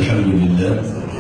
الحمد لله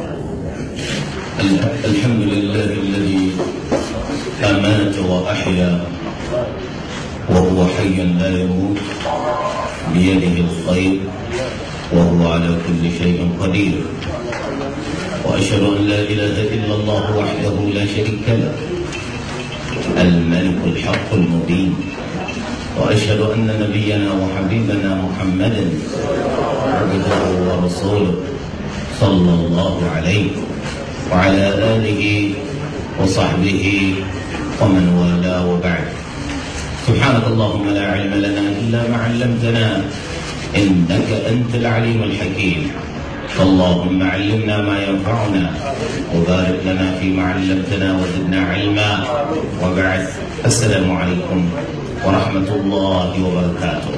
الح- الحمد لله الذي أمات وأحيا وهو حي لا يموت بيده الخير وهو على كل شيء قدير وأشهد أن لا إله إلا الله وحده لا شريك له الملك الحق المبين وأشهد أن نبينا وحبيبنا محمدا عبده ورسوله صلى الله عليه وعلى آله وصحبه ومن والاه وبعد سبحانك اللهم لا علم لنا إلا ما علمتنا إنك أنت العليم الحكيم اللهم علمنا ما ينفعنا وبارك لنا فيما علمتنا وزدنا علما وبعد السلام عليكم ورحمة الله وبركاته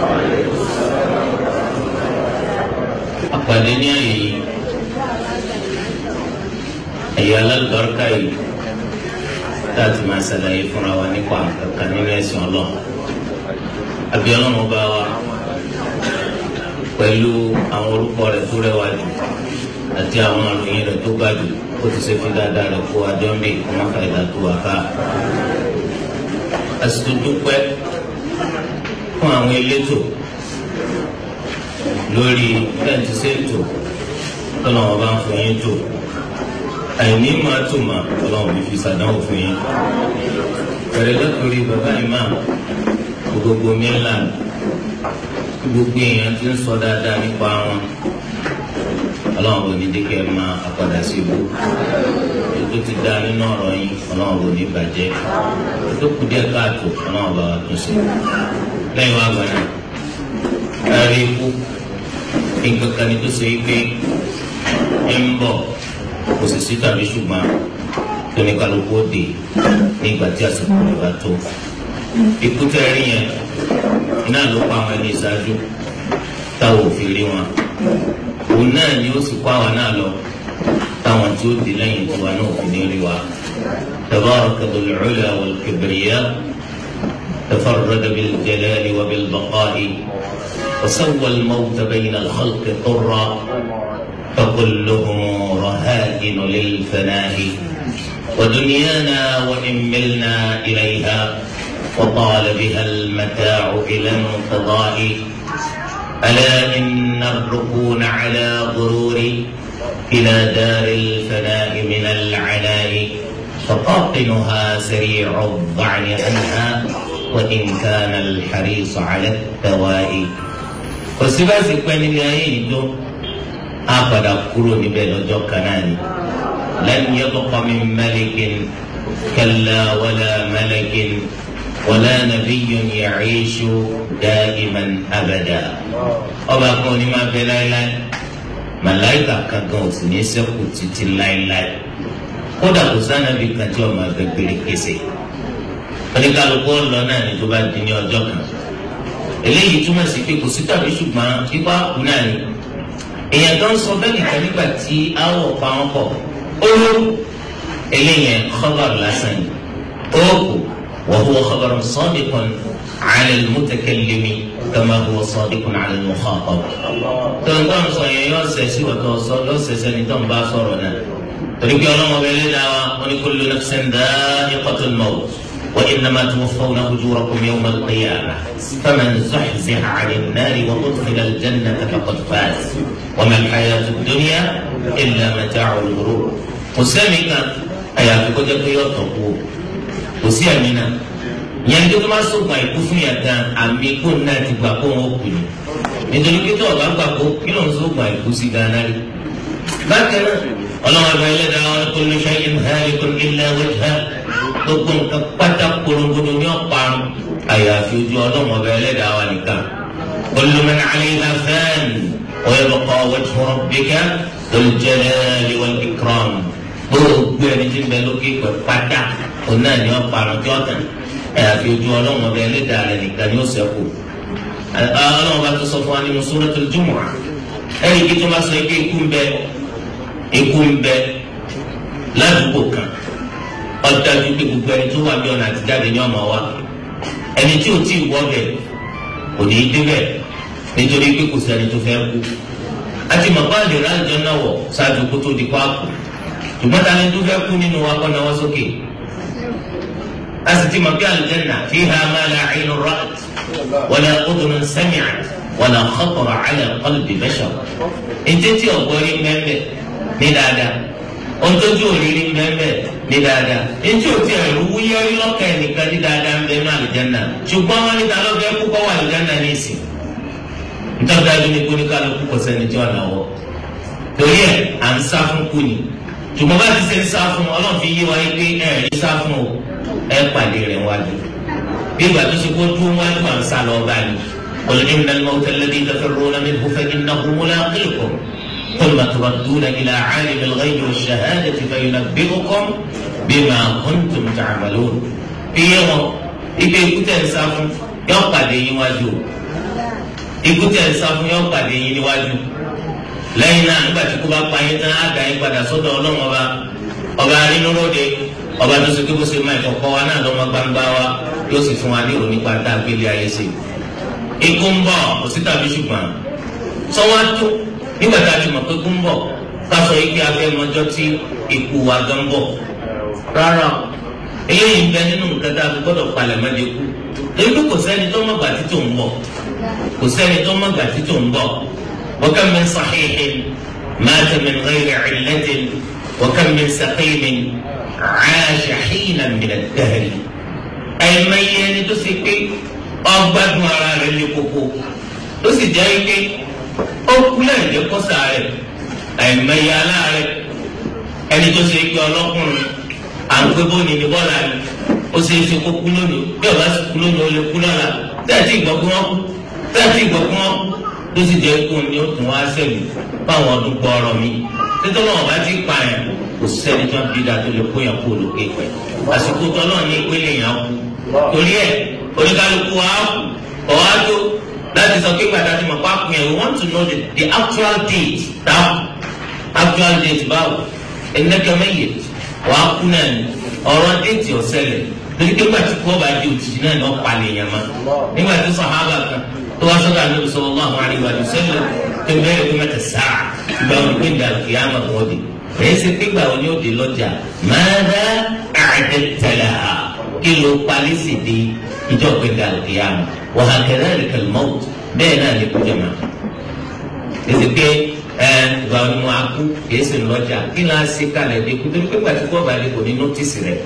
àpàdé ní àyè yìí ẹ̀yà alálùbáríkà yìí láti máa ṣàlàyé fúnra wa nípa kankan nínú ẹ̀sìn ọlọ́run àbí ọlọ́run ọba wa pẹ̀lú àwọn orúkọ rẹ̀ tó rẹwà jù àti àwọn àròyìn rẹ̀ tó ga jù ó ti ṣe fi dáadáa rẹ̀ kó adé ń bè kó má fa ìdá tó wà ká. àsìkò dúpẹ́ fún àwọn elétò lórí bẹ́ẹ̀ntì ṣètò tọ́lọ́wọ́n bá ń fún yín tò àìní máa tò mà tọ́lọ́wọ́n fi ṣàdánwò fún yín. pẹ̀lẹ́ lọ́kùnrin bàbá imam gbogbo mainland gbogbo èèyàn ti ń sọ dáadáa nípa wọn ọlọ́run kò ní dékẹ́ máa àpàdà sí ibú ètò ti dá nínú ọ̀rọ̀ yín ọlọ́run kò ní bàjẹ́ ètò kù díẹ̀ káàtó ọlọ́run bá wa tún ṣe lẹ́yìn wá gbọ́dọ̀ ẹ̀rí ikú nǹkan kan ní tó ṣe é pé ń bọ̀ kò sì sí tàbí ṣùgbọ́n tó ní kálukú ó dé nígbà tí àsìkò rẹ̀ bá tó ikú tẹ́ rí yẹn iná ló pa àwọn ẹni ìṣáájú táwọn ò fi rí wọn òun náà ni ó sì kó àwọn náà lọ táwọn tí ó di lẹ́yìn tiwa náà fi ní rí wa tabaraka dhul ula wal kibriya tafarrada bil jalali wa bil baqa'i وسوى الموت بين الخلق طرا فكلهم رهائن للفناء ودنيانا وإن ملنا إليها وطال بها المتاع إلى انقضاء ألا إن الركون على غرور إلى دار الفناء من العناء فقاطنها سريع الضعن عنها وإن كان الحريص على الدواء òsínbàsí pẹ́ níbi ayé yìí tó á padà kúrò níbẹ̀ lọ́jọ́ kan náà ni lan yabqa min malikin kalla wala malakin wala nabiyyun ya'ishu da'iman abada ọba kan ní máa bẹ láéláé màláìkà kankan ò sì ní ṣẹ́kù títí láéláé kódà kò sànàbí kan tí ọmọ ẹgbẹ́ gbére kése oníkàlùkù ọ̀lọ́ náà ní tó bá di ní ọjọ́ kan eléyìí túmọ̀ sí pé kò sí tàbí ṣùgbọ́n ipa kù náà ni èèyàn tó ń sọ bẹ́ẹ̀ nìkan nígbà tí áwọ̀ pa wọn pọ̀ ó ló eléyìí khabar lásán yìí ó kù wa huwa khabarun sadiqun ala al-mutakallimi kama huwa sadiqun ala al-mukhatab. tó ń tọ́ ń sọ yẹn yọ ọ̀sẹ̀ sí wọ́n tó sọ yọ ọ̀sẹ̀ sẹ́ni tó ń bá sọ̀rọ̀ náà torí pé ọlọ́mọ bẹ́ẹ̀ lé dáa wọn ni kullu nafsin dha'iqatul maut وإنما توفون أجوركم يوم القيامة فمن زحزح عن النار وأدخل الجنة فقد فاز وما الحياة الدنيا إلا متاع الغرور وسامك أيا فكوجا كيوتوكو وسيامنا yẹn tó tó máa sọgbà ikú fún yàtá àmì kó náà ti gbà kó wọn kù ní nítorí pé tó ọba gbà kó kí ló ń sọgbà ikú sí gánà rí. bákan náà ọlọ́run ọba ẹlẹ́dàá wọn kò ní ṣẹ́yìn hàlẹ́kùn ilẹ̀ wẹ́jà gbogbo nǹkan pátá korongodo ní ọ̀parun àyàfi ojú ọlọ́run ọba ẹlẹ́dàá wa nìkan. kullu man 'alayha fan wa yabqa wajhu rabbika dhul jalali wal ikram. gbogbo ẹni tí ń bẹ lókè pẹ̀ pátá òun náà ní ọ̀parun tí ọ̀tàn àyàfi ojú ọlọ́run ọba ẹlẹ́dàá rẹ̀ nìkan ni ó ṣẹ́kù. ọlọ́run ọba tó sọ fún wa nínú suratul Jumu'ah ẹ̀rí kí tó máa sọ pé ikú ń bẹ ikú ń bẹ ládùúgbò kan ọdájú pé gbogbo ẹni tó wà bí ọ̀nà àtijáde ní ọmọ wa ẹni tí ò tí ì wọ́ bẹ̀ kò ní í débẹ̀ nítorí pé kò sẹ́ni tó fẹ́ kú àti màbá lè rà jọ náà wọ̀ ṣáàjú kó tó di páàkù ṣùgbọ́n ta ni tó fẹ́ kú nínú wa kọ́ náwó sókè a sì ti mọ̀ pé aljanna fiha ma la aynun ra'at wala udhunun sami'at wala khatara ala qalbi bashar ètè tí ọ̀gbọ́n rí mẹ́mẹ́ ní dáadáa ohun tó ju òrìrì mẹ́mẹ́ ní dáadáa ètò tí ẹ̀rú wúyẹ́rí lọ́kàn ẹnìkan ní dáadáa ń bẹ ní aljanna ṣùgbọ́n wọn ní ta ló fẹ́ kú kọ́ wà aljanna ní ìsìn nítorí dájú ní kóníkàlùkù kò sẹ́ni tí wọ́n náà wọ̀ torí ẹ̀ à ń sá fún kú ni ṣùgbọ́n bá ti ṣe ń sá fún ọlọ́run fi yé wa yé pé ẹ̀ ní sá fún o ẹ̀ pàdé rẹ̀ wájú bí ìgbà tó ṣe kó dúró wájú à ń sá lọ bá ní. قل إن الموت الذي تفرون منه فإنه ملاقيكم ثم تردون إلى عالم الغيب والشهادة فينبئكم بما كنتم تعملون في يوم إذا كنت إنسان يوقع دي واجو ikú tẹ̀ ń sá fún yọ pàdé yín níwájú lẹ́yìn náà nígbà tí kú bá pa yín tán á dá yín padà sọ́dọ̀ ọlọ́run ọba ọba arínúróde ọba tó ṣe kí bó ṣe máa ìkọ̀kọ̀ wa náà lọ́mọ gbangba wa yóò sì fún wa ní ìròyìn pátá gbélé ayé sí i ikú ń bọ̀ kò sí tàbí ṣùgbọ́n sọ́wọ́ tó nígbà tá a ti mọ̀ pé ikú ń bọ̀ ká sọ yìí pé afẹ́mọjọ́ tí ikú wa gan bọ̀ rárá eléyìí ń bẹ nínú nǹkan tá a fi gbọ́dọ̀ palẹ̀ mọ́ de kú èyí pé kò sẹ́ni tó mọ̀ gbà títò ń bọ̀ kò sẹ́ni tó mọ̀ gbà títò ń bọ̀ wa kam min sahihin mata min ghayri illatin wa kam min saqimin 'asha hinan min ad-dahr ẹ̀ẹ́mẹ́yẹ ẹni tó ṣe pé ọgbádùn ara rẹ̀ lé koko tó sì jẹ́ pé ó kú lẹ́yìn tó kọ́ sàárẹ̀ ẹ̀ẹ́mẹ́yẹ aláàrẹ̀ ẹni tó ṣe pé ọlọ́kùnrin à ń pé bóni ní bọ́ọ̀lù àná ó ṣe é ṣe kó kú lónìí bí ọba sì kú lónìí ó lè kú lọ́la tẹ́ẹ̀tì ìgbọ́ pé wọ́n kú tẹ́ẹ̀tì ìgbọ́ pé wọ́n kú ló sì jẹ́ kó ní ó tún wá sẹ́mi fáwọn ọdún gbọ́ọ̀rọ̀ mi títí wọn bá ti pa yẹn kò sẹ́ni tó ń bí da tó lè kó yẹn kó lókè pẹ́ àsìkò tó náà ní ìpínlẹ̀ yẹn kú torí ẹ̀ oníkálukú wa kú ọ̀wá tó láti sọ pé pàtàkì mọ̀ pápá yẹn we want to know the, the actual date dáhùn actual date báwo ẹnìkẹ́mẹ́yẹ wàá kú náà ni ọ̀rọ̀ déètì ọ̀sẹ̀lẹ̀ lórí pé gbàtí kú ọba di òjijì náà ni wọ́n palẹ̀ yẹn mọ́ nígbà tí sàhábà kan tó wá sọ́dọ̀ àlọ́ sallallahu alaihi wa sallam tó bẹ̀rẹ̀ pé mẹ́ta sáà ìgbà wọn pé ìdàlù kìí àmọ̀ wọn di èyí ṣe pé gbà wọn ni ó di lọ́jà mada a'dadta kí ló palẹ̀ sì di ìjọ pé ìdàlù kìí àmọ̀ wa hakadhalika al-maut bẹ́ẹ̀ náà lè kú jẹ̀mọ́ èsì pé ẹ ìgbà wọn ni mo akú kìí sì lọ́jà kí ni a ṣe kalẹ̀ dé kú torí pé gbàtí kú ọba dé kò ní nọ́tìsì rẹ̀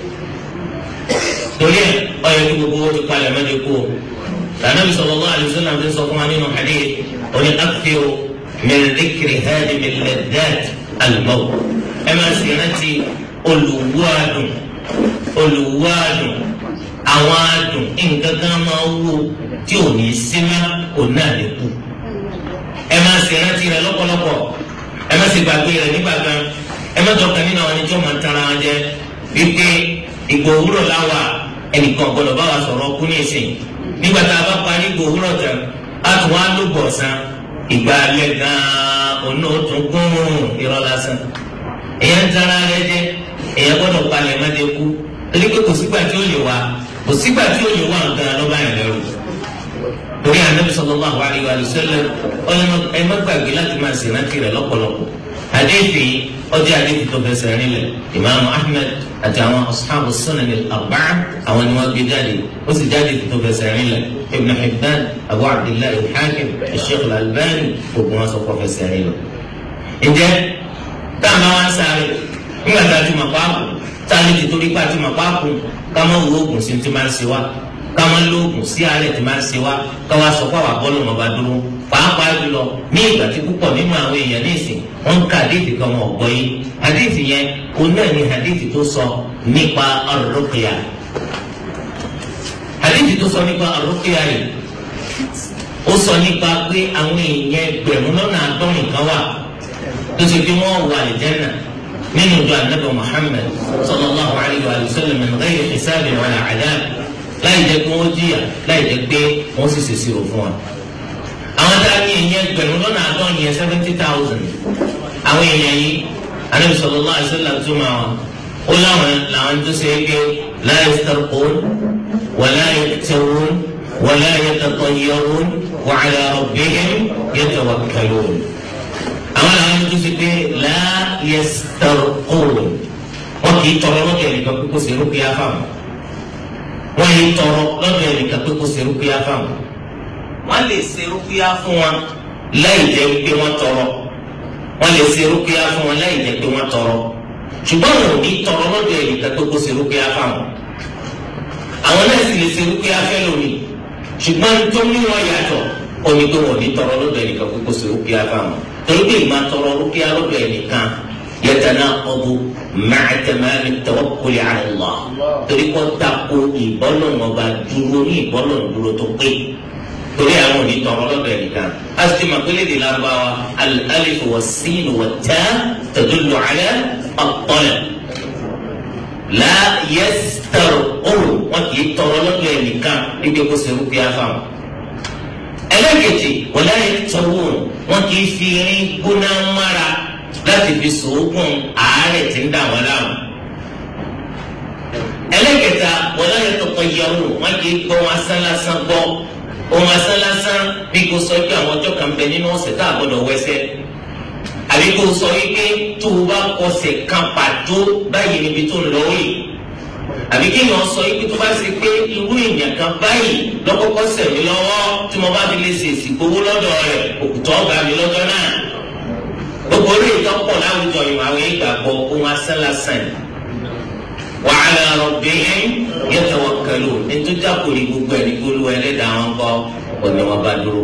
torí ẹ ọyọ kí gbogbo wọn ti palẹ̀ mọ́ dé kú o lànàbí sallallahu alaihi wasallam ti sọ fún wa nínú hadith oní akthiru min dhikri hadimi al-ladhat al-maut ẹ máa sì rántí olùwádùn olùwádùn àwọn adùn nǹkan kan máa wú tí ò ní símá ò náà lè kú ẹ máa sì rántí rẹ lọ́pọ̀lọpọ̀ ẹ má sì gbàgbé rẹ nígbà kan ẹ má tọkàn nínú àwọn ẹnìjọ́ máa ń tara wọn jẹ wípé ìgbò òwúrọ̀ láwà ẹnìkan gbọdọ̀ bá wa sọ̀rọ̀ kú ní ìsìn nígbà tá a bá parí ìgbò òwúrọ̀ tán a tún wá ló bọ̀ sán ìgbà alẹ́ gan-an òun náà tún gún irọ́ lásán èèyàn ń tara rẹ jẹ èèyàn gbọdọ̀ palẹ̀ má dé kú torí pé kò sígbà tí ó lè wá kò sígbà tí ó lè wá nǹkan lọ́ba yẹn lẹ́rù torí anabi sallallahu alayhi wa sallam ọlọmọ ẹ má gbàgbé láti máa ṣe rántí rẹ lọ́pọ̀lọpọ̀ àdéhìí ọjọ́ àdéhìí tó fẹsẹ̀ rinlẹ̀ imaamu ahmed àti àwọn ashabu sunan al-arba'a àwọn ni wọ́n gbé jáde ó sì jáde tó fẹsẹ̀ rinlẹ̀ ibn hibban abu abdullahi al-hakim sheikh al-albani gbogbo wọn sọ kó fẹsẹ̀ rinlẹ̀. ǹjẹ́ táwọn máa ń sáré nígbà tá a ti mọ̀ páàkù tá a lè ti torí pa ti mọ̀ páàkù ká má wo oògùn sí ti máa ń ṣe wá káma lóògùn sí àárẹ̀ tí máa ń ṣe wá káwa sọ pé àwọn abọ́lù ọmọ bá dúró pàápàá jùlọ ní ìgbà tí púpọ̀ nínú àwọn èèyàn ní ìsìn wọ́n ń ka àdéhìí kan wọn ọ̀gbọ́ yìí àdéhìí yẹn òun náà ni àdéhìí tó sọ nípa ar-ruqya àdéhìí tó sọ nípa ar-ruqya yìí ó sọ nípa pé àwọn èèyàn ẹgbẹ̀rún lọ́nà àádọ́rin kan wà tó ṣe pé wọ́n wà àlìjẹ́nà nínú ìjọ ànábì Muhammad sallallahu alayhi wa sallam min ghayri hisabin wala adab láì jẹ́ pé wọ́n jìyà láì jẹ́ pé wọ́n sì ṣèṣirò fún wa. àwọn tá a ní ìyẹn gbẹ̀rún lọ́nà àádọ́rin yẹn seventy thousand àwọn èèyàn yìí Ànábì sallallahu alaihi wasallam tó máa wà ó láwọn làwọn tó ṣe é pé la yastarqun wa la yaktawun wa la yatatayyarun wa ala rabbihim yatawakkalun. àwọn làwọn tó ṣe pé la yastarqun wọn kì í tọrọ lọ́dọ̀ ẹnìkan pé kó ṣe rúkìá fáwọn wọn yìí tọrọ lọ́dọ̀ ẹnìkan pé kó ṣe rúkìá fáwọn wọn lè ṣe rúkìá fún wọn láì jẹ́ pé wọ́n tọrọ wọn lè ṣe rúkìá fún wọn láì jẹ́ pé wọ́n tọrọ ṣùgbọ́n wọn ò ní tọrọ lọ́dọ̀ ẹnìkan pé kó ṣe rúkìá fáwọn àwọn náà sì lè ṣe rúkìá fẹ́ lómi ṣùgbọ́n tó ní wọn yàtọ̀ omi tó wọn ò ní tọrọ lọ́dọ̀ ẹnìkan pé kó ṣe rúkìá fáwọn torí pé ìmọ̀ tọrọ rúkìá lọ́dọ̀ ẹnìkan يتناقض مع تمام التوكل على الله torí kó tako ìbọ́lọ̀ ọba dúró ní ìbọ́lọ̀ dúró tó pé torí àwọn òní tọrọ lọ́dọ̀ ẹnìkan a sì máa pélé de lárúbáwá alif wa sin wa ta tadullu ala at-talab la yastarqun wọn kì í tọrọ lọ́dọ̀ ẹnìkan níbi kó ṣe rúkìá fáwọn ẹlẹ́kẹ̀jì wala yaktawun wọn kì í fi irin gbóná mára láti fi sòógùn àárẹ̀ tí ń dà wọ́n láàmú. ẹlẹ́kẹta wọlé yẹn tọkọ yẹwò wọn kì í gbọ́ wọn asán lásán gbọ́ ohun asán lásán bí kò sọ pé àwọn ọjọ́ kan bẹ nínú ọ̀sẹ̀ tá a gbọ́dọ̀ wẹsẹ̀ àbí kò sọ wípé tó o bá kọsẹ̀ kan pàtó báyìí níbi tó ń lọ wí àbí kéèyàn sọ wípé tó bá ṣe pé irú èèyàn kan báyìí lọ́kọ́kọ́ sẹ̀ mí lọ́wọ́ tí mo bá fi lè ṣèṣì gbowó lọ́dọ̀ rẹ̀ òkùtọ́ ọ̀gá mi lọ́jọ́ náà gbogbo orí ìtọ́pọ̀ láwùjọ ìwà àwọn ìgbàgbọ́ ohun asánlásán wa ala rabbihim yatawakkalun nítorí àkòrí gbogbo ẹni gbólú ẹlẹ́dàá wọn kọ́ òní wọn bá dúró.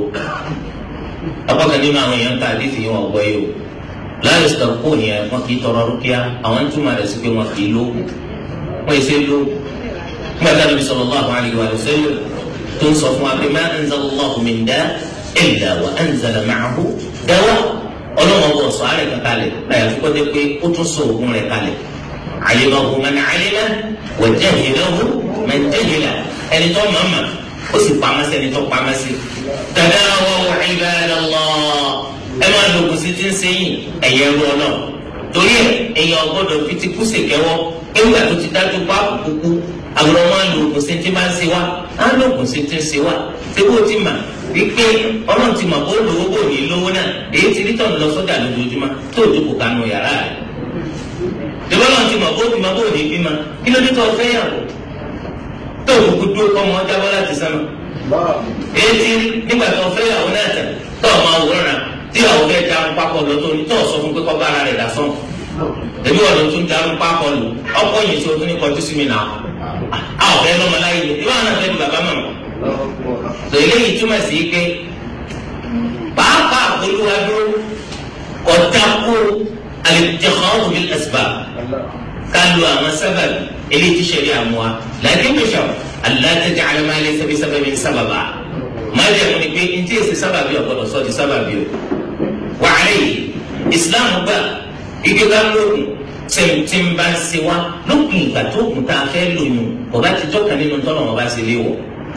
apákan nínú àwọn èèyàn ká àdìsí yìí wọn gbọ́ yìí o láyé sọ̀kò yẹn wọn kì í tọrọ rúkìá àwọn ń túmọ̀ rẹ̀ sí pé wọn kì í lóògùn wọn yìí ṣe lóògùn. nígbà tí a lè sallallahu alaihi wa sallam tó ń sọ fún wa pé ma anzalallahu min da' illa wa anzala ma'ahu dawa ọlọ́wọ́n bọ̀ sọ àárẹ̀ kan kalẹ̀ láyà tó kọ́tẹ́ pé ó tún sọ òògùn rẹ̀ kalẹ̀ àyèmọ̀hù mẹ́ni àyèmọ̀ wọ̀ jẹ́hìnlẹ́hù mẹ́ni jẹ́hìnlẹ́ ẹni tó mọ̀ mọ̀ ó sì pamọ́ sí ẹni tó pamọ́ sí. dada wọ ibadallah ẹ máa lo ògùn sí ti ń sẹ́yìn ẹ̀yẹ ru ọ̀nà torí ẹ̀ èèyàn gbọ́dọ̀ fi ti kú sí kẹwọ́ ewúrẹ́ tó ti dájú pa kúkú àwọn ọmọ lo ògùn sí ti máa ń ṣe wá á lo ògùn sí ti ń ṣe wá ṣé bó ti mà wípé ọlọ́run ti mọ̀ bó lówó bò ní lówó náà èyí ti rí tọ̀nù lọ sọ́jà lójoojúmọ́ tó o dúkò kanu yàrá rẹ̀. ìbọ́lọ́run ti mọ̀ bó bímọ bó ní bímọ kí ló dé tó o fẹ́ yàwó tó o kúkú dúró kọ́ ọmọ ọjà bọ́ láti sánmà. èyí ti rí nígbà tó o fẹ́ yàwó náà tẹ̀ tó o máa wòran tí àwọn fẹ́ darun pápọ̀ lọ tó o ní tó o sọ fún pé kọ́ bá ara rẹ̀ dà sọ́n. èmi wọ̀ ló tún darun pápọ̀ lò ọkọ̀ yìí tí o tún ní kọjú sí mi náà. a ò fẹ́ lọ́mọ láyé ni ìwọ àwọn àfẹ́ di bàbá mọ̀ tò eléyìí túmọ̀ sí pé pàápàá olúwadúró ọ̀dàkú alìjẹ̀kọ́ bil asbab kálu àwọn sábàbí eléyìí ti ṣẹlẹ̀ àmúwa làákè mẹ́sà aláàtẹ̀jẹ̀ alámàlẹ̀ sẹ́bi sábàbí sábàbà máa jẹ́ mu ni pé ntí èsì sábàbí ọ̀gbọ́dọ̀ sọ di sábàbí o wàhálà yìí islam gbà igi ká lóògùn tẹ̀mtẹ̀m bá ń ṣe wá lópin ìgbà tó kùn tá a fẹ́ lóyún kò bá ti jọ́ka nínú tọ́lọ̀ wọn bá ṣe léwọ̀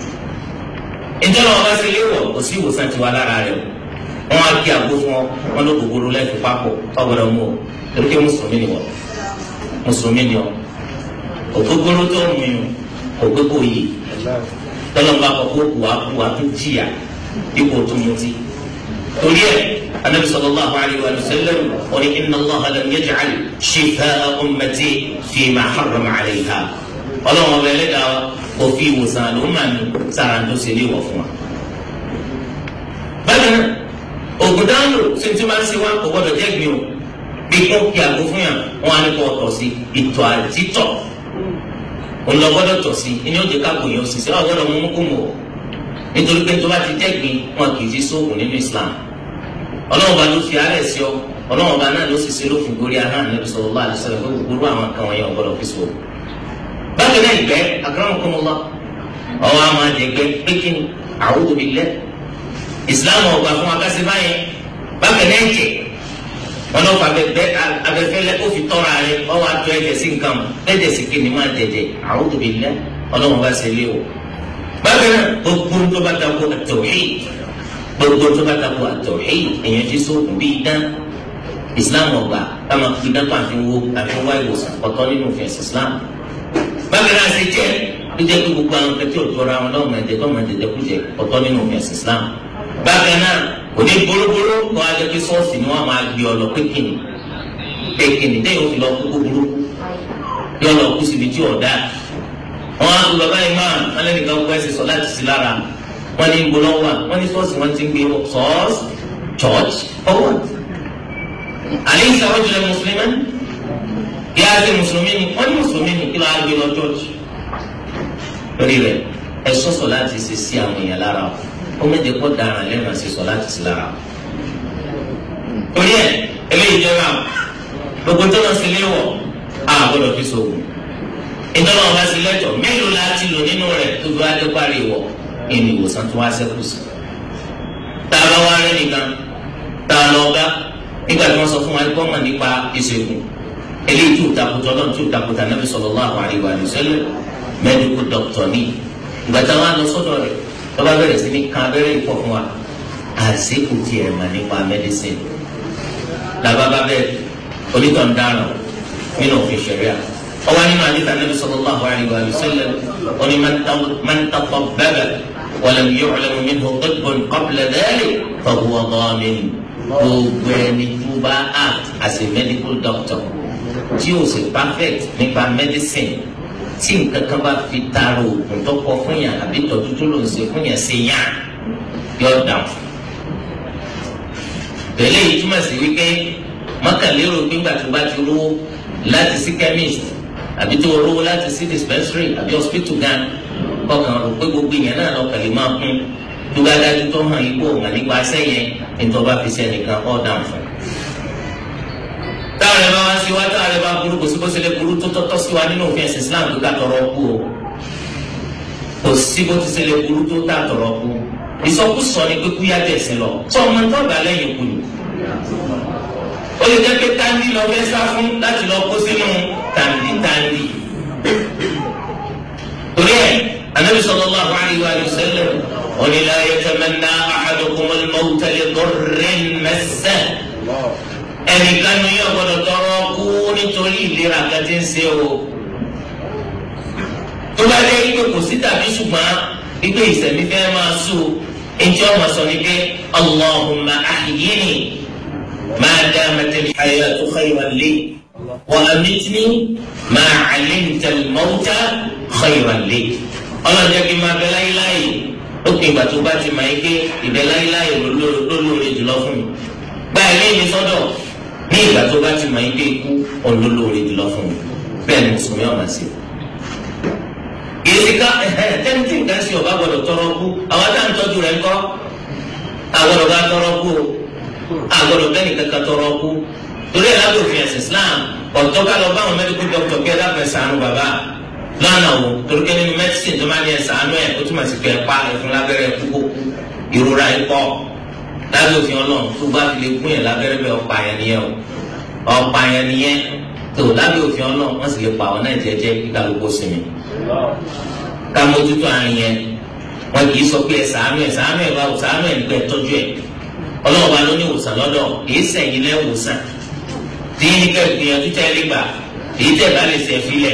ìjọba wọn bá ṣe léwọ̀ kò sí ìwòsàn tiwa lára rẹ̀ o wọn á kí àgbo fún ọ wọn ló gbogbo lẹ́ẹ̀fì papọ̀ ọgbọ́dọ̀ mú o torí pé mùsùlùmí ni wọ́n mùsùlùmí ni ọ ògbógbóró tó mú yín ògbógbó yìí tọ́lọ́mùbá kọ kó kù wá kú wá tó jìyà ipò tó mutí torí ẹ anabi sallallahu alayhi wa sallam wọ́n ní inna allah lam yaj'al shifaa ummati fi ma harrama alayha ọlọ́run ọba ẹlẹ́dàá wa kò fi ìwòsàn àlùmọ́ mi sára tó ṣe lé wọ̀ fún wa. bákan náà ògùn dáhùn tí tí máa ń ṣe wá kò gbọdọ̀ jẹ́ gbin o bí kò kí àgbo fún yàn wọn á ní kó tọ̀ sí ìtọ̀ àtítọ̀ òun lọ gbọdọ̀ tọ̀ sí ẹni ó jẹ́ káàkó yẹn òṣìṣẹ́ wà gbọdọ̀ mú kó mọ̀ nítorí pé tó bá ti jẹ́ gbin wọn kì í fi sóògùn nínú Islam ọlọ́run bá ló fi àárẹ̀ sí ọ ọlọ́run bá náà ló sì ṣe lófin gorí ahọ́n Ànábì sallallahu alaihi wasallam fún gbogbo àwọn kan wọ̀nyẹn ọ̀gbọ́dọ̀ fi sóògùn bákan náà ìgbẹ́ akramakumullah ọwọ́ àwọn àjẹgbẹ́ pékin a'udhu billah islam ọgbà fún akásí báyẹn bákan náà ẹ̀jẹ̀ wọn náà fà bẹ abẹfẹlẹ kó fi tọ́ra rẹ ọwọ́ àtọ́ ẹ̀jẹ̀ sí nǹkan ẹ̀jẹ̀ sì kí ni máa jẹjẹ a'udhu billah ọlọ́run bá ṣe lé o bákan náà gbogbo tó bá dàgbò at-tawhid gbogbo tó bá dàgbò at-tawhid èèyàn ti sóògùn bíi dán islam ọgbà táwọn fi dán pàfin wo àfin wá ìwòsàn ọ̀tọ̀ nínú òfin ẹ̀sìn islam bákan náà ṣe jẹ́ ló jẹ́ pé gbogbo àwọn kẹtí òjòra wọn lọ́wọ́ máa jẹ tó máa jẹjẹ kújẹ ọ̀tọ̀ nínú òfin ẹ̀sìn Islam bákan náà kò ní bolóboló kó a jẹ pé sọ́ọ̀sì ni wọ́n máa gbé ọ lọ pé kìnnì èkìní tẹ́yìn òfin lọ kúkú burú yọ lọ kú síbi tí ọ̀dà wọn á lọ báyìí máa wọn lẹ́nu kan kọ́ ẹsẹ̀ sọ láti sí lára wọn ní gbólọ́ wà wọn ní sọ́ọ̀sì wọn ti ń gbé sọ́ọ̀sì church forward. àlẹ́ ìsàwọ́ jùlọ mùsùlùmí yá ṣe mùsùlùmí ni wọ́n ní mùsùlùmí ni kí ló á gbé lọ church. lórí rẹ̀ ẹ sọ́sọ̀ láti ṣe sí àwọn èèyàn lára ó méje kó dára lẹ́nu àti sọ láti sí lára. torí ẹ eléyìí jẹ́ náà gbogbo tó lọ sí ilé wọ̀ á gbọ́dọ̀ fi sọ̀rọ̀ ìtọ́nà ọba sí lẹ́tọ̀ mélòó la ti lò nínú rẹ̀ tó fi wá dé parí wọ̀ ẹni ìwòsàn tó wá sẹ́kù sí. tá a bá wá rẹ́ nìkan tá a lọ bá nígbà tí wọ́n sọ fún wa kọ́ mọ̀ nípa ìṣègùn eléyìí tó takùtọ̀ lọ́nà tó takùtà Nabi sallallahu alaihi wa sallam medical doctor ní ìgbà táwọn á lọ sọ́dọ̀ rẹ̀ lọ́ba bẹ̀rẹ̀ sí ní kan abẹ́rẹ́ ìfọ̀ fún wa àṣekù tiẹ̀ mà nípa medicine làbábá bẹ́ẹ̀ onítọ̀ ń dáràn nínú òfin ṣẹ̀ríà ọwọ́ nínú àdìsá nàbì sallallahu alayhi wa sallam oní man tatabbaba wa lam yu'lam minhu tibbun qabla dhalik fa huwa dhamin gbogbo ẹni tó bá act as a medical doctor tí o sì perfect nípa medicine tí nǹkan kan bá fi taaro oògùn tó kọ fún yàn àbí tọ́jú tó ló ń ṣe fún yàn ṣe yàn yọ dàn fún. tẹ̀lé yìí túmọ̀ sí wípé mọ́kànlélógún gbígbà tó bá ti rówó láti sí chemist àbí tó rówó láti sí dispensary àbí hospital gan kọkàn rò pé gbogbo ìyẹn náà lọ kàlí máa kún tó bá dájú tó hàn yípo hàn nípa sẹ́yìn nítorí bá fi sẹ́nìkan ọ̀ dàn fún. táwọn ẹ̀ bá wá sí wá táwọn ẹ̀ bá burú kò sí bó ṣe lè burú tó tọ́tọ́ sí wa nínú òfin ẹ̀sìn Islam tó ká tọrọ kú o kò sí bó ti ṣe lè burú tó tá tọrọ kú ìsọkúsọ ni pé kú yá tẹ̀sí lọ tó ọmọ tó bá lẹ́yìn kú ni ó lè jẹ́ pé táǹdì lọ fẹ́ sá fún láti lọ kó sínú táǹdì táǹdì. torí ẹ̀ anabi sallallahu alayhi wa sallam wọ́n ní la yatamanna ahadukum al-mawta li darrin massahu. ẹnìkan ní yóò gbọdọ̀ tọrọ kú nítorí ìlera kan tí ń ṣe o. tó bá dé ipò kò sí tàbí ṣùgbọ́n ipò ìsẹ̀mí fẹ́ máa sùn ẹnjẹ́ ọmọ sọ ni pé allahumma ahyini. ما دامت الحياة خيرا لي وأمتني ما علمت الموت خيرا لي ọlọ́run jẹ́ kí n máa bẹ láyéláyé ó pin ìgbà tó bá ti máa ń ké ìbẹ láyéláyé lólóore jùlọ fún mi gba ẹ̀mí mi sọ́dọ̀ ní ìgbà tó bá ti máa ń ké ikú olólóore jùlọ fún mi bẹ́ẹ̀ ni mùsùlùmí ọ̀nà sí i. èsì ká tẹ́ni tí nǹkan ṣe ọ̀bá gbọ́dọ̀ tọrọ kú àwọn táwọn tọ́jú rẹ̀ ń kọ́ àgbọ̀dọ̀ bá tọrọ kú o agbọ́dọ̀ bẹni kankan tọrọ kú torí ẹ lábẹ́ òfin ẹ̀sìn islam ọ̀tọ̀ ká lọ bá àwọn mẹdíkù dọ́kítọ̀ kí ẹ dábẹ́ ṣàánú bàbá lọ́nà wo torí pé nínú mẹdísìn tó máa ní ẹ ṣàánú ẹ ó túmọ̀ sí pé ẹ pa ẹfun lábẹ́rẹ́ kúkú ìrora ẹ pọ̀ lábẹ́ òfin ọlọ́run tó bá fi lè gún yẹn lábẹ́rẹ́ bẹ́ẹ̀ ọ̀pá yẹn nìyẹn o ọ̀pá yẹn nìyẹn tó lábẹ́ òfin ọlọ́run wọ́n sì lè pa àwọn náà jẹ́jẹ́ kí kálukú sinmi ká mójútó àárín yẹn wọn kì í sọ pé ẹ ṣàánú ẹ ṣàánú ẹ báwo ṣàánú ẹ nígbà ẹ tọ́jú ẹ ọlọ́run bá ló ní ìwòsàn lọ́dọ̀ èyí sẹ̀yìn lẹ́ wòsàn tí yín ní ká gbìyànjú tẹ́ lé gbà èyí tẹ́ bá lè sẹ̀ filẹ̀.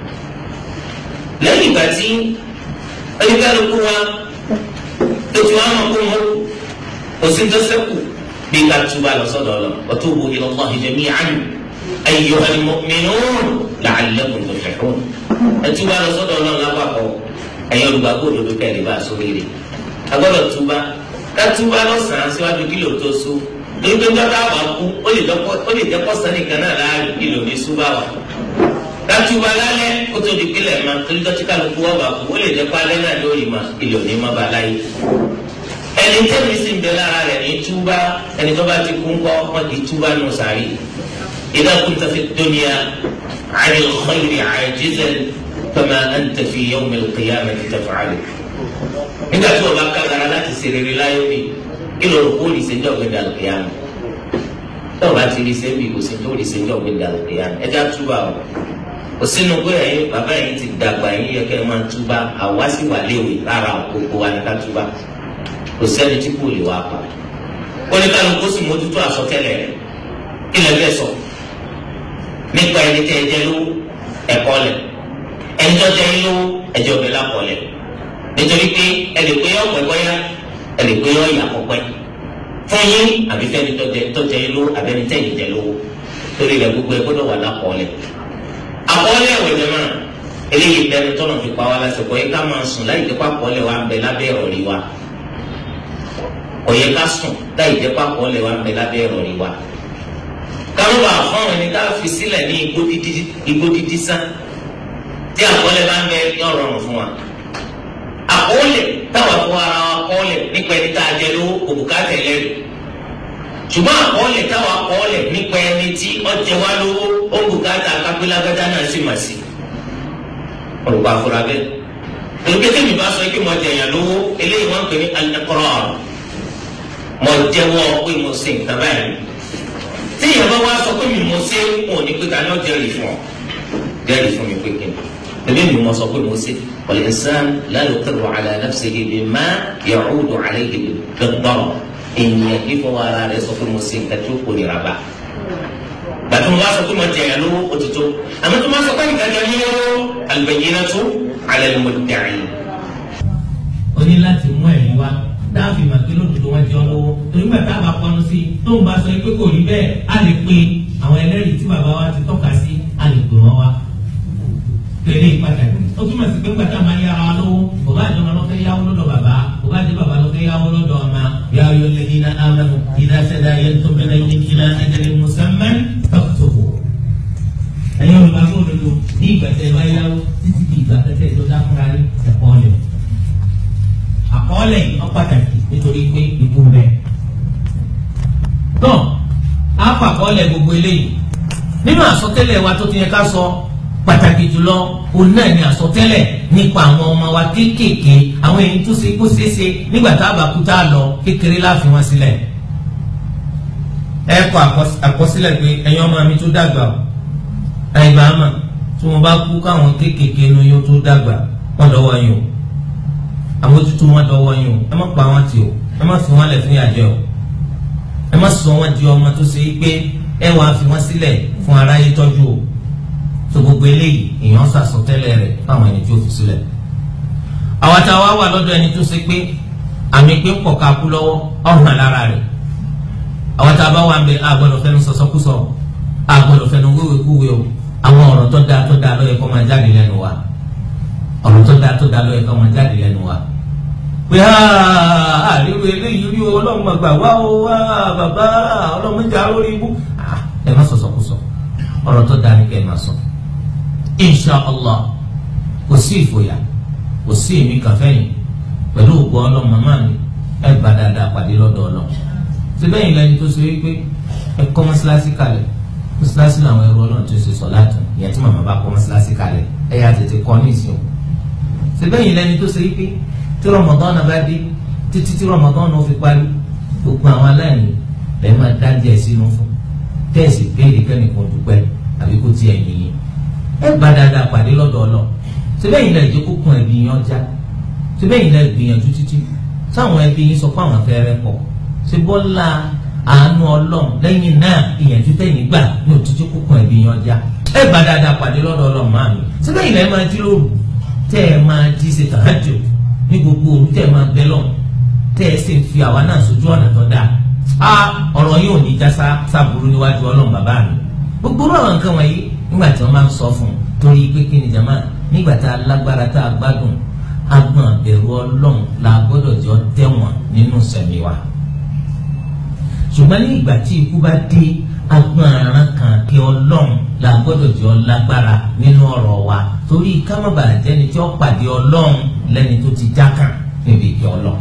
lẹ́yìn ìgbà tí oníkálukú wa tó ti wá mọ̀ kó mọ́ kò sí tó sẹ́kù bí ká túbà lọ sọ́dọ̀ lọ wa tubu ila Allahi jami'an ayyuhal mu'minun la'allakum tuflihun ẹ túbà lọ sọ́dọ̀ lọ lápapọ̀ ẹ̀yin olùgbàgbọ́ òdodo kẹ́lẹ́ bá a sórí rẹ̀ agbọ́dọ̀ túbà kátúbà lọ́sàn-án síwájú kílò tó sú torí pé jọ́dá wà kú ó lè jẹ́ pọ́sán nìkan náà láàrin kílò ní súbà wà. kátúbà lálẹ́ kó tó di kílẹ̀ ma torí dọ́tí kálukú wà bà kú ó lè jẹ́ pálẹ́ náà lórí ma kílò ní ma bà láyé. ẹni tẹ́mi sì ń bẹ lára rẹ̀ ní túbà ẹni tó bá ti kú ńkọ́ wọn kì í túbà nù sàárì. idha kunta fi dunya 'ani al-khayri 'ajizan fama anta fi yawm al-qiyamati taf'alu nígbà tí wọn bá kágara láti ṣe rere láyé mi kí ló rò kó lè ṣe ń jọ gbẹdẹ àlùkìyàmù tí wọn bá ti rí sẹbi kò sí tó lè ṣe ń jọ gbẹdẹ àlùkìyàmù ẹjẹ àtúbà o kò sínú pé ẹ̀yin bàbá yìí ti dàgbà yín yẹ kẹ́ ẹ máa túbà àwa sì wà léwe rárá gbogbo wa ní ká túbà kò sẹ́ni tí kò lè wá pa oníkàlùkù sì mójútó àsọtẹ́lẹ̀ rẹ̀ kí lè fẹ́ sọ nípa ẹni tẹ́ ẹ jẹ́ lówó ẹ̀kọ́ lẹ̀ ẹni tó jẹ́ yín lówó ẹjọ́ bẹ̀ lápọ̀ lẹ̀ nítorí pé ẹlẹ pé ọpẹ bọyá ẹlẹ pé ọyà ọpẹ fún yín àbí fẹni tọjẹ tọjẹ yín lówó àbẹni tẹyìn jẹ lówó torí rẹ̀ gbogbo ẹ̀ gbọ́dọ̀ wà lápọ̀ọ́lẹ̀ àkọọ́lẹ̀ ẹ̀wẹ̀ jẹ́ máa eléyìí bẹnu tọ́nà fi pa wá lásìkò yẹ ká máa sùn láì jẹ́ pàkọ́ọ́lẹ̀ wa ń bẹ lábẹ́ ìrọ̀rí wa kò yẹ ká sùn láì jẹ́ pàkọ́ọ́lẹ̀ wa ń bẹ lábẹ́ ìrọ̀rí wa káwọn bá fún ẹni ká fi sílẹ̀ ní igbó dídí sán tí àkọọ́lẹ̀ bá ń bẹ yọ rọrùn fún wa àkọọ́lẹ̀ táwọn fún ara wa kọ́ọ́lẹ̀ nípa ẹni tá a jẹ lówó òbúkátà ẹlẹ́rìí ṣùgbọ́n àkọọ́lẹ̀ táwọn àkọọ́lẹ̀ nípa ẹni tí ọjẹ́ wa lówó òbúkátà kápẹ́lágádá náà sì mà sí olùkọ́ afura bẹ́ẹ̀ olùkọ́ tẹ̀mí bá sọ pé mo jẹ̀yàn lówó eléyìí wọ́n ń pè ní al-iqrar mo jẹ́wọ́ pé mo ṣe nǹkan báyìí tí ìyẹn bá wá sọ pé mi mo ṣe wọn ò ní pé ta ni ó jẹ́rìí fún ọ jẹ́rìí fún mi pé kí ni ebi mi mo sọ pé mo ṣe wal-insan la yuqirru ala nafsihi bima ya'udu alayhi bid-darar ènìyàn kí fọwọ́ ara rẹ̀ sọ pé mo ṣe nǹkan tí ó kò nira bá gbàtí mo bá sọ pé mo jẹ̀yàn lówó òtítọ́ àmọ́ tó máa sọ pé nǹkan jẹ́ lówó al-bayyinatu ala al-mudda'i. o ní láti mú ẹ̀rí wá dáàfin màkì lódodo wọn jẹ́ ọlọ́wọ́ torí gbà tá a bá pọnú sí i tó ń bá sọ pé kò rí bẹ́ẹ̀ á lè pe àwọn ẹlẹ́rìí tí bàbá wa ti tọ́ka sí á lè pè wọ́n wá. tẹ̀lé pàtàkì ó túmọ̀ sí pé gbàtà máa yára wa lówó bàbá àjọmọ ló fẹ́ yáwó lọ́dọ̀ bàbá bàbá àjọ bàbá ló fẹ́ yáwó lọ́dọ̀ ọmọ yà á yọ lẹ́yìn náà amanu idha tadayantum bidainin ila ajalin musamman faktubu. ẹ̀yin olùbàgbọ́ òdodo ní ìgbà tẹ̀ wá yáwó títí di ìgbà tẹ̀ tó dákúrá rí ẹ̀kọ́ ọ̀lẹ̀ àkọọ́lẹ̀ yìí ó pàtàkì nítorí pé ikú bẹ́ẹ̀. tán á fàkọọ́lẹ̀ gbogbo eléyìí nínú àsọtẹ́lẹ̀ wa tó ti yẹ ká sọ pàtàkì jùlọ òun náà ni àsọtẹ́lẹ̀ nípa àwọn ọmọ wa kéékèèké àwọn èyí tó ṣe kó ṣeéṣe nígbà tá a bá kú tá a lọ kékeré láàfin wọn sílẹ̀. ẹ kọ àkọsílẹ̀ pé ẹ̀yin ọmọ mi tó dàgbà o àìgbà àmà tí wọ́n bá kú káwọn kéékèèké nu yóò tó dàgbà wọ́n lọ́wọ́ yín o àmójútó wọn dọ́wọ́ yín o ẹ má pa wọn tì o ẹ má fi wọn lẹ̀ fún ìyàjẹ́ o ẹ má sọ wọn di ọmọ tó ṣe é pé ẹ wàá fi wọn sílẹ̀ fún aráyé tọ́jú o tó gbogbo eléyìí èèyàn sàsọtẹ́lẹ̀ rẹ̀ fáwọn ẹni tí ó fi sílẹ̀ àwọn àtàwọn wà lọ́dọ̀ ẹni tó ṣe pé àmì pé ń pọ̀ ká kú lọ́wọ́ ọ̀hún lára rẹ̀ àwọn tá a bá wà ń bẹ àgbọ̀dọ̀ fẹnu sọ̀sọ́kúsọ àgbọ̀dọ̀ fẹnu wéwèkúwe o àwọn ọ̀rọ̀ tó dáa tó dáa ló yẹ kó máa jáde lẹ́nu wa ọ̀rọ̀ tó dáa tó dáa ló yẹ kó máa jáde lẹ́nu wa pé àríwú eléyìí rí ọlọ́run àgbà wá o wá bàbá ọlọ́run jà lórí ibú ẹ má sọ̀sọ̀kúsọ ọ̀rọ̀ tó dáa ní kẹ́ ẹ má sọ insha allah kò sí ìfòyà kò sí èmi kàfẹ́yìn pẹ̀lú ògbó ọlọ́run màmá mi ẹ gbà dáadáa pàdé lọ́dọ̀ ọlọ́run síbẹ̀ yìí lẹni tó ṣe wípé ẹ kọ́ mọ́ṣáláṣí kalẹ̀ mọ́ṣáláṣí làwọn ẹrú ọlọ́run tó ṣe sọ láti ìyẹn tí màmá bá kọ́ mọ́ṣáláṣí kalẹ̀ ẹ yà tètè kọ́ ní ìsìn o síbẹ̀ yìí lẹni tó ṣe wípé tí rọmọdán náà bá dé títí tí rọmọdán náà fi parí gbogbo àwọn aláìní lẹ́yìn máa dá díẹ̀ sínú fún tẹ́ẹ̀sì béèrè kẹ́nìkan dúpẹ́ àbí kó tiẹ̀ yìnyín ẹ gbà dáadáa pàdé lọ́dọ̀ ọlọ́run síbẹ̀ yìí lẹ́yìn jẹ́ kókun ẹbí yẹn ọjà síbẹ̀ yìí lẹ́yìn gbìyànjú títí sáwọn ẹbí yín sọ fún àwọn afẹ́rẹ́ pọ̀ ṣe bọ́lá àánú ọlọ́run lẹ́yìn náà ìyànjú tẹ̀yìn gbà ní òtítí kókun ẹbí yẹn ọjà ẹ gbà dáadáa pàdé lọ́dọ̀ ọlọ́run máa mi síbẹ̀ yìí lẹ́yìn máa jí lóru tẹ́ ẹ máa jí ṣe tàájò ní gbogbo òru tẹ́ ẹ máa bẹ lọ́n tẹ́ ẹ sì fi àwa náà sójú ọ̀nà tó dáa a ọ̀rọ̀ yóò ní já sábúrú níwájú ọlọ́run bàbá mi gbogbo àwọn nǹkan wọ̀nyí nígbà tí wọ́n máa ń sọ fún un torí pé kí ni jama nígbà tá a lágbára tá a gbádùn agbọn àbẹ̀rù ọlọ́run la gbọ́dọ̀ jọ tẹ̀wọ̀n nínú sẹ̀mí wa ṣùgbọ́n ní ìgbà tí ikú bá dé agbọn aràn kan kí ọlọ́run la gbọ́dọ̀ jọ lágbára nínú ọ̀rọ̀ wa torí ká má bàa jẹ́ni tí ó pàdé ọlọ́run lẹ́ni tó ti jákàn níbi ìkẹ́ ọlọ́run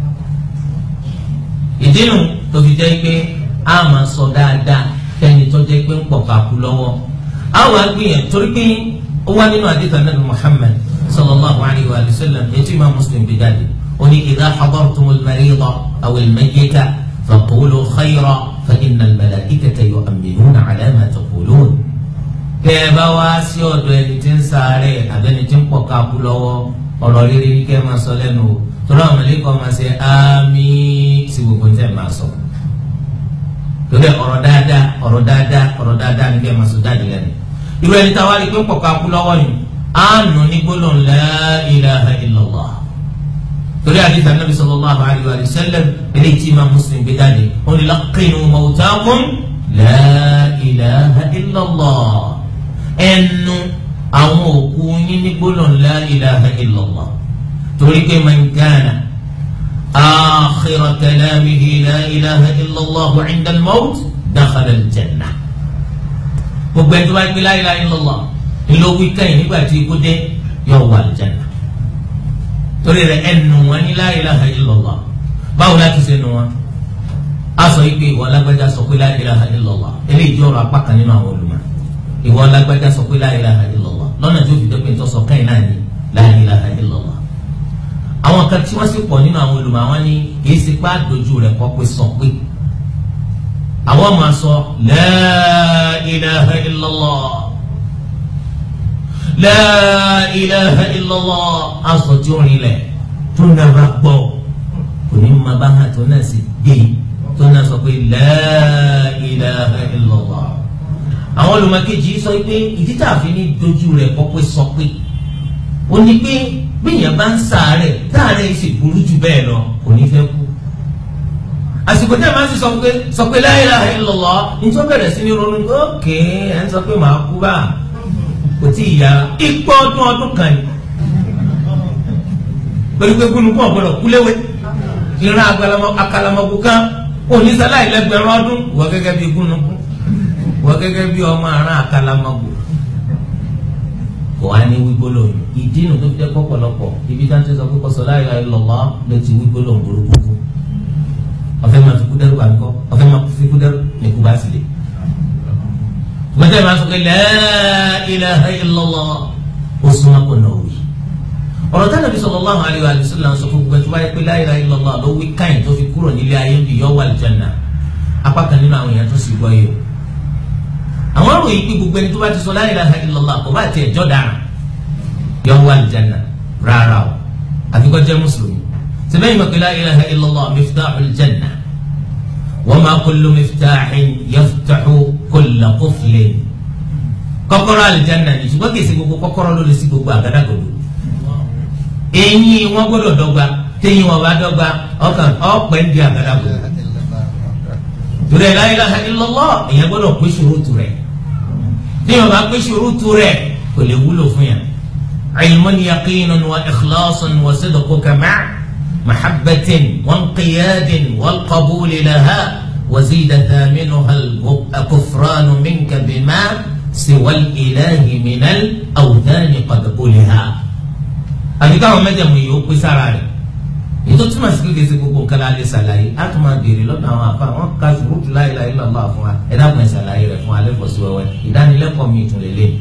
ìdínú tó fi jẹ́ pé a máa sọ dáadáa kẹ́ni tó jẹ́ pé ń pọ̀ kakú lọ́wọ́ àwọn agbìyànjú torí pé ó wá nínú àdìsá nàbì Muhammad sallallahu alayhi wa sallam etí imam Muslim bí jáde ó ní idha hadartumul marida aw al-mayyita faqulu khayra fa inna al-malaikata yu'minuna ala ma taqulun. kẹ́ ẹ bá wá sí ọ̀dọ̀ ẹni tí ń sáré àbẹ́ni tí ń pọ̀ kakú lọ́wọ́ ọ̀rọ̀ rere ní kẹ́ ẹ máa sọ lẹ́nu o torí àwọn mọ̀lẹ́kọ̀ máa ṣe àmín sí gbogbo ní tẹ̀ máa sọ torí ọ̀rọ̀ dáadáa ọ̀rọ̀ dáadáa ọ̀rọ̀ dáadáa ní kẹ́ ẹ máa sọ jáde lẹ́nu irú ẹni táwa rí pé ń pọ̀ka kú lọ́wọ́ yìí á nù ní gbólóhùn la ilaha illallah torí àdìsí anábì sallallahu alayhi wa sallam eléyìí tí Imam Muslim gbé jáde ó ní laqinu mawtakum la ilaha illallah ẹnu àwọn òkú yín ní gbólóhùn la ilaha illallah torí pé man kana akhira kalamihi la ilaha illallah inda al-mawt dakhala al-jannah gbogbo ẹni tó bá gbé la ilaha illallah ńlọ wí kẹ́yìn nígbà tí ikú dé yóò wà al-jannah torí rẹ̀ ẹnu wọn ní la ilaha illallah báwo láti ṣe nu wọn a sọ yìí pé ìwọ alágbájá sọ pé la ilaha illallah eléyìí jẹ́ ọ̀rọ̀ apá kan nínú àwọn olùmọ̀ ìwọ alágbájá sọ pé la ilaha illallah lọ́nà tí ó fi dẹ́pẹ́ tó sọ kẹ́yìn náà ní la ilaha illallah àwọn kan tí wọ́n sì pọ̀ nínú àwọn olùmọ̀ àwọn ní kì í ṣe pé àdójú rẹ̀ kọ́ pé sọ pé àwọn máa sọ la ilaha illallah la ilaha illallah aṣọ tí ó rin lẹ̀ tó ń dábàá gbọ́ kò ní ma bá hàn tó náà sì gbé tó náà sọ pé la ilaha illallah àwọn olùmọ̀kejì sọ pé ìdí tá a fi ní dojú rẹ̀ kọ́ pé sọ pé ó ní pé bíyàn bá ń sàárẹ̀ táàrẹ̀ sì burú jù bẹ́ẹ̀ lọ kò ní fẹ́ kú àsìkò tẹ́ ẹ máa ń sọ pé sọ pé la ilaha illallah nítorí bẹ̀rẹ̀ sí ní ronú ókè ẹ̀ ń sọ pé màá kú bá kò tí ì yá ipò ọdún ọdún kan ni pẹ̀lú pé gúnugún ọ̀gbọ́dọ̀ kúléwé ìran àkàlàmọ̀gbò kan onísàlá ìlẹ́gbẹ̀rún ọdún wọ́n gẹ́gẹ́ bí gúnugún wọ́n gẹ́gẹ́ bí ọmọ àrùn àkàlàmọ̀gbò kò wá ní wígbóló ìdí nu tó fi jẹ́ pọ̀pọ̀lọpọ̀ ibi tá à ń tẹ́ sọ pé kọ́sọ̀ la ilaha illallah ló ti wígbóló burúkú fún ọ̀fẹ́ máa fi kú dẹ́rù bàńkọ́ ọ̀fẹ́ máa fi kú dẹ́rù ní kú bá sì lè tùmọ̀tẹ́ máa sọ pé la ilaha illallah ó súnmọ́ kó náà wí. ọ̀rọ̀ tí Ànábì sallallahu alaihi wa sallam sọ fún gbogbo ẹ̀ tó bá yẹ pé la ilaha illallah ló wí káyìn tó fi kúrò nílé ayé ń bì yọ wà lìjánà apá kan nínú àwọn èèyàn tó sì gbọ́ yìí o. àwọn ọ̀rọ̀ yìí pé gbogbo ẹni tó bá ti sọ la ilaha illallah kò bá tiẹ̀ jọ́ dára yọ wà lìjánà rárá o àfi kó jẹ́ mùsùlùmí. sẹ́bẹ̀yìn mọ̀ pé la ilaha illallah miftahul janna وما كل مفتاح يفتح كل قفل kọ́kọ́rọ́ àlìjáná ni ṣùgbọ́n kìí ṣe gbogbo kọ́kọ́rọ́ ló lè ṣí gbogbo àgádágodo eyín wọn gbọ́dọ̀ dọ́gba téyín wọn bá dọ́gba ọkàn ọpẹ ń di àgádágodo torí ẹ la ilaha illallah èèyàn gbọ́dọ̀ pé ṣurutu rẹ̀ téyín wọn bá pé ṣurutu rẹ̀ kò lè wúlò fún yàn ilmun yaqinun wa ikhlasun wa sidquka ma'a. محبة وانقياد والقبول لها وزيد ثامنها الكفران منك بما سوى الإله من الأوثان قد قلها àti káwọn mẹjẹmú yìí ó pé sára rẹ̀ ètò túmọ̀ sí kékeré sí gbogbo nǹkan láti ṣàlàyé á tún máa béèrè lọ́dọ̀ àwọn àfa wọn ká ṣùrùtù la ilaha illallah fún wa ẹ dákun ẹ ṣàlàyé rẹ̀ fún alẹ́ fọ̀sí wẹ́wẹ́ ìdánilẹ́kọ̀ọ́ mi ìtún lélẹ̀.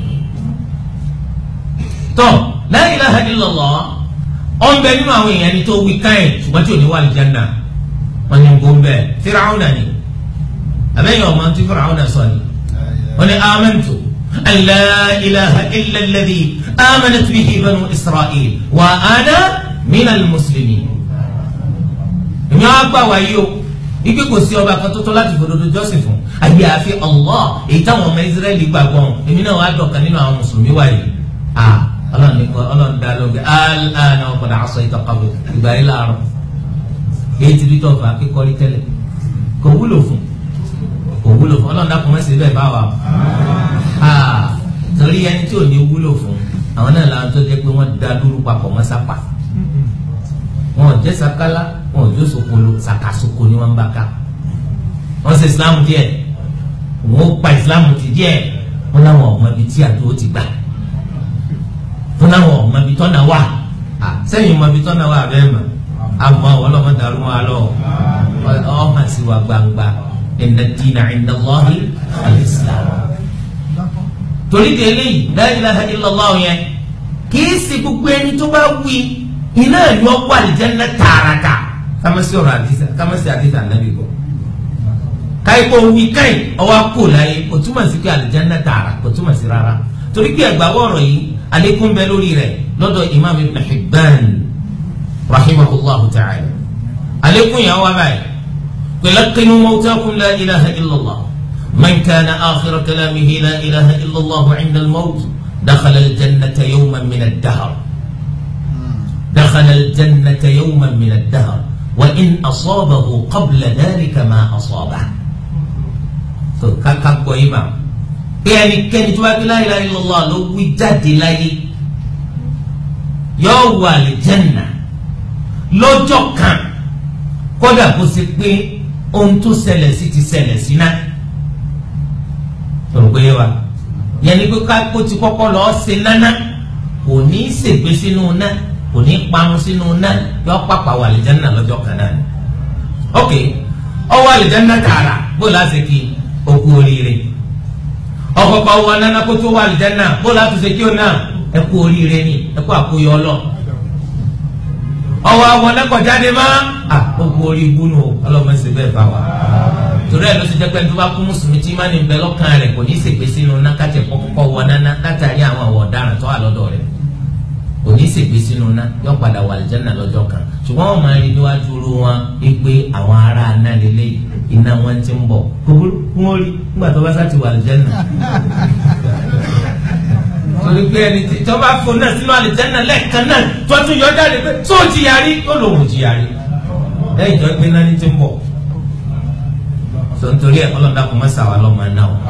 tọ́ la ilaha illallah ọ̀n bẹ nínú àwọn èèyàn ni tó wí káyìn ṣùgbọ́n tí ò ní wà lìjánná wọn ni gbó bẹ Fir'auna ni àbẹ́yẹn ọmọ tí Fir'auna sọ ni wọn ni amantu an la ilaha illa alladhi amanat bihi banu Isra'il wa ana minal muslimin. èmi á gbà wáyé o ike kò sí ọba kan tó tó láti fòdodo jọ́sìn fún àyè àfi Allah èyí táwọn ọmọ Israẹli gbàgbọ́ èmi náà wà á dọ̀kan nínú àwọn mùsùlùmí wáyé ọlọ́run ní ọlọ́run dá lóge alana ọkọ̀dà aṣọ ìtọ́kọ̀wé ìgbà yìí láàárọ̀ èyí ti rí tọ́fà kíkọ́rí tẹ́lẹ̀ kò wúlò fún kò wúlò fún ọlọ́run dákun mẹ́sẹ̀ bẹ́ẹ̀ bá wa torí ẹni tí ò ní wúlò fún àwọn náà làwọn tó jẹ́ pé wọ́n da lóru papọ̀ mọ́ sápà wọn ò jẹ́ sakala wọn ò jẹ́ sokolo sakasoko ni wọ́n bá ká wọ́n ṣe islam díẹ̀ wọ́n pa islam ti díẹ̀ wọ́n láwọn ọmọ ibi tí àdó ti gbà fún àwọn ọmọ ibi tọ́nà wà sẹ́yìn ọmọ ibi tọ́nà wà bẹ́ẹ̀ mọ̀ àmọ́ ọlọ́mọ dàrú wọn lọ ọ hàn sí wa gbangba inna dina inda Allahi al-Islam. torí de eléyìí la ilaha illallah yẹn kìí ṣe gbogbo ẹni tó bá wí iná ìlú ọgbà àlìjẹ́nà tààràtà kámẹ́sì ọ̀rọ̀ àdìsá kámẹ́sì àdìsá nàbì bọ̀ káyipọ̀ wí káyì ọwọ́ kò láyé kò túmọ̀ sí pé àlìjẹ́nà tààrà kò túmọ̀ sí rárá torí pé ẹgbàá wọ̀rọ̀ yìí alekun bẹ lórí rẹ̀ lọ́dọ̀ imam ibn hibban rahimahullahu ta'ala alekun yà wá báyìí kulaqinu mawtakum la ilaha illallah man kana akhira kalamihi la ilaha illallah inda al-mawt dakhala al-jannata yawman min ad-dahr dakhala al-jannata yawman min ad-dahr wa in asabahu qabla dhalika ma asabahu tó káká gbọ́ yìí mà pé ẹnikẹ́ni tó bá gbé la ilaha illallah ló wí jáde láyé yóò wọ àlìjẹ́nà lọ́jọ́ kan kódà kó ṣe pé ohun tó ṣẹlẹ̀ sí ti ṣẹlẹ̀ sí náà tòun pé wa yẹn ni pé kápó ti kọ́kọ́ lọ́ọ́ ṣe nánà kò ní í ṣègbè sínú náà kò ní í parun sínú náà yọ pàpà wà àlìjẹ́nà lọ́jọ́ kan náà ni. ok ọwọ́ àlìjẹ́nà tààrà bó láti kí okú oríire ọkọ̀ọ̀kọ̀ wọ nánà kó tó wà àlìjẹ́nà bó láti ṣe kí ó náà ẹ kú oríire ni ẹ kú àkóyọ ọlọ́ ọwọ́ àwọn ẹlẹ́kọ̀jáde má a okú orí ibùnú ọlọ́mọ ṣe bẹ́ẹ̀ bá wa torí ẹ ló ti jẹ́ pé tó bá kú mùsùlùmí tí má ní bẹ lọ́kàn rẹ̀ kò ní í ṣègbè sínú ná kájẹ kọ́kọ́ wọ náná látàrí àwọn àwọ̀ ọ̀daràn tó wà lọ́dọ̀ rẹ̀ kò ní í ṣègbè sínú ná yọ padà wà àlìjánnà lọ́jọ́ kan ṣùgbọ́n wọ́n máa rí níwájú ru wọn pé àwọn ará aná lélẹ̀ iná wọn ti ń bọ̀ kúkúrú fún orí nígbà tó bá sá ti wà àlìjánnà torí pé ẹni tí tó bá fún náà sínú àlìjánnà lẹ́ẹ̀kan náà tó tún yọ jáde pé tó jìyàrí ó lòun jìyàrí lẹ́yìn tó gbé náà ní ti ń bọ̀ tontori ẹ ọlọ́dà kò má sàwà lọ́mọ náà o.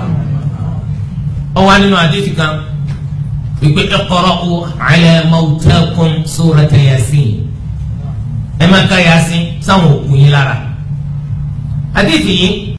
ọwọ́ nínú àdéhùn kan wípé iqra'u ala mawtakum surata yasin ẹ máa ká yasin sáwọn òkú yín lára. àdéhùn yìí